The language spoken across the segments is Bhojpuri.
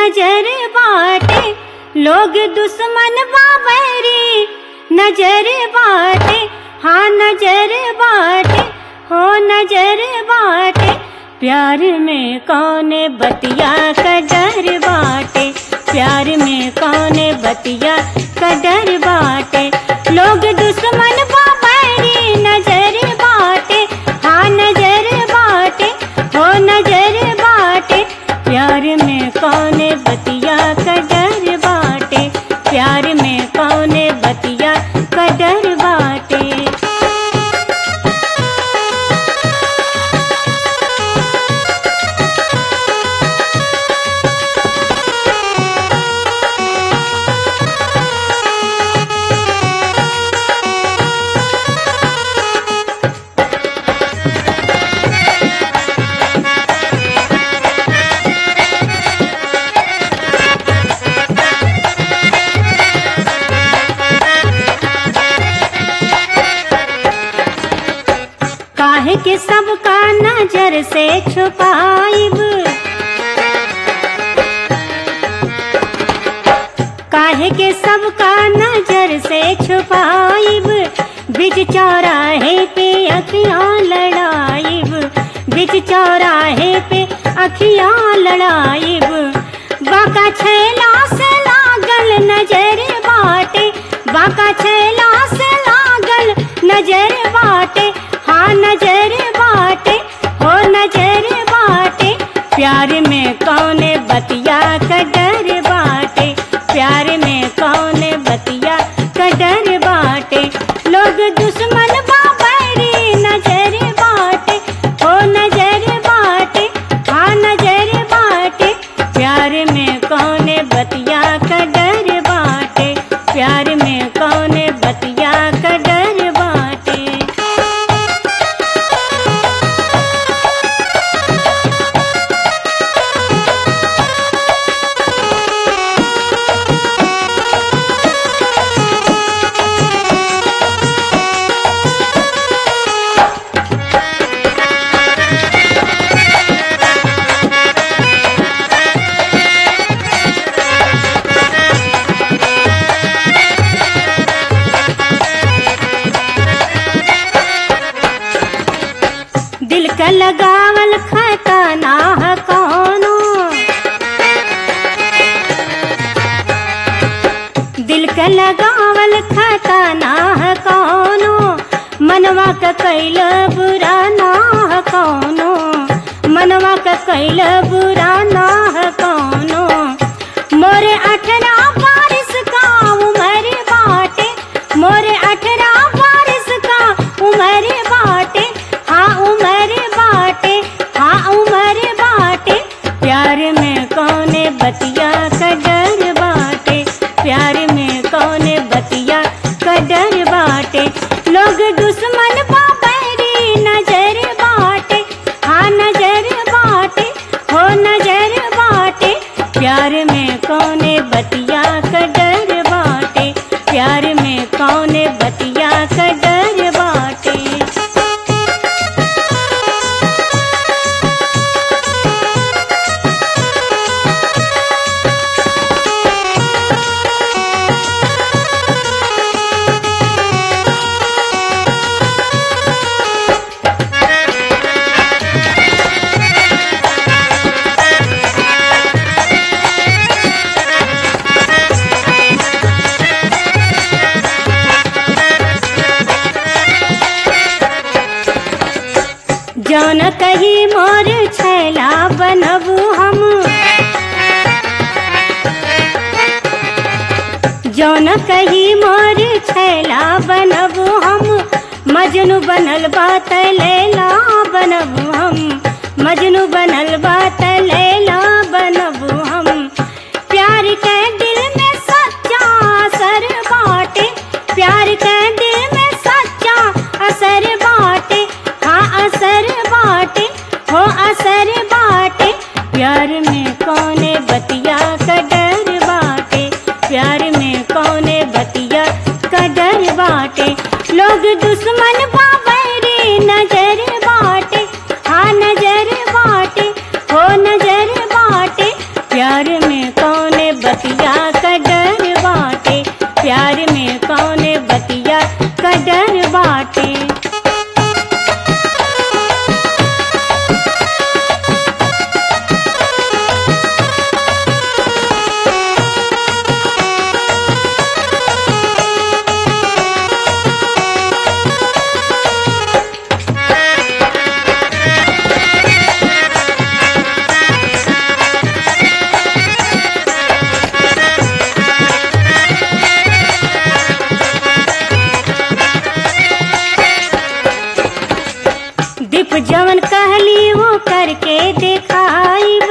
नजर बाटे लोग दुश्मन बाबरी नजर बाटे हाँ नजर बाटे हो नजर बाटे प्यार में कौने बतिया का डर बाटे प्यार में कौने बतिया का डर बाटे लोग दुश्मन बाबरी नजर बाटे हाँ नजर बाटे हो नजर बाटे प्यार में कौने बतिया का डर बाटे प्यार में कौने बतिया का डर बाटे काहे के सबका नजर से छुपाइब काहे के सबका नजर से छुपाइब बिच चौराहे पे अखियां लड़ाइब बिच चौराहे पे अखियां लड़ाइब बाका छैला से लागल नजर बाटे बाका छैला से लागल नजर बाटे हाँ नजर बाटे हो नजर बाटे प्यार में कौने बतिया का डर बाटे प्यार में कौने बतिया का डर बाटे लोग दुश्मन बाबरी नजर बाटे हो नजर बाटे हाँ नजर बाटे प्यार में कौने बतिया का डर बाटे प्यार में कौने बतिया का डर बाटे दिल का लगावल खाता ना है कौनो दिल का लगावल खाता ना है कौनो मनवा का कैल बुरा ना है कौनो मनवा का कैल बुरा ना है कौनो मोरे अठरा बारिश का उमर बाटे मोरे अठरा बारिश का उमर बाटे हाँ उमर बाटे हाँ उमर बाटे प्यार में कौने बतिया का डर बाटे प्यार में कौने बतिया का डर बाटे लोग दुश्मन बाबरी नजर बाटे हाँ नजर बाटे हो नजर बाटे प्यार में कौने बतिया का डर बाटे प्यार में कौने बतिया का डर बाटे जौन कही मोर छैला बनबू हम जौन कही मोर छैला बनबू हम मजनू बनल बात लैला बनबू हम मजनू बनल बात लैला बनबू हम प्यार के दिल में सच्चा असर बाटे प्यार के दिल में सच्चा असर बाटे हाँ असर बाटे हो असर बाटे प्यार में कौने बतिया का डर बाटे प्यार में कौने बतिया का डर बाटे लोग दुश्मन बाबरी नजर बाटे हाँ नजर बाटे हो नजर दीप जवन कहली वो करके देखाइब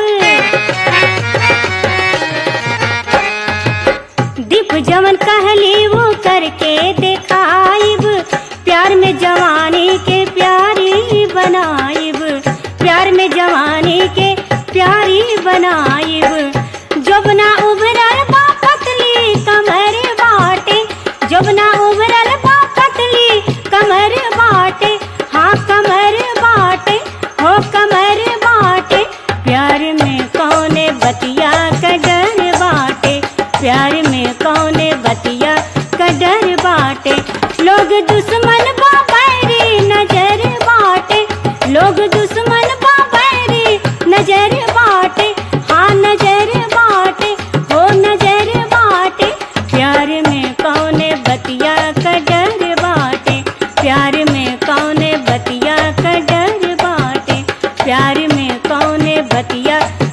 दीप जवन कहली वो करके देखाइब प्यार में जवानी के प्यारी बनाइब प्यार में जवानी के प्यारी बनाइब जबना उभरल बा पतली कमर बाटे जबना उभरल बा पतली कमर बाटे हाँ कमर बाटे हो कमर बाटे प्यार में कौने बतिया का डर बाटे प्यार में कौने बतिया का डर बाटे लोग दुश्मन बा बैरी नजर बाटे लोग दुश्मन बा बैरी नजर बाटे हाँ नजर बाटे हो नजर बाटे प्यार में कौने बतिया का डर बाटे प्यार में कौने बतिया का डर बाटे प्यार में कौने बतिया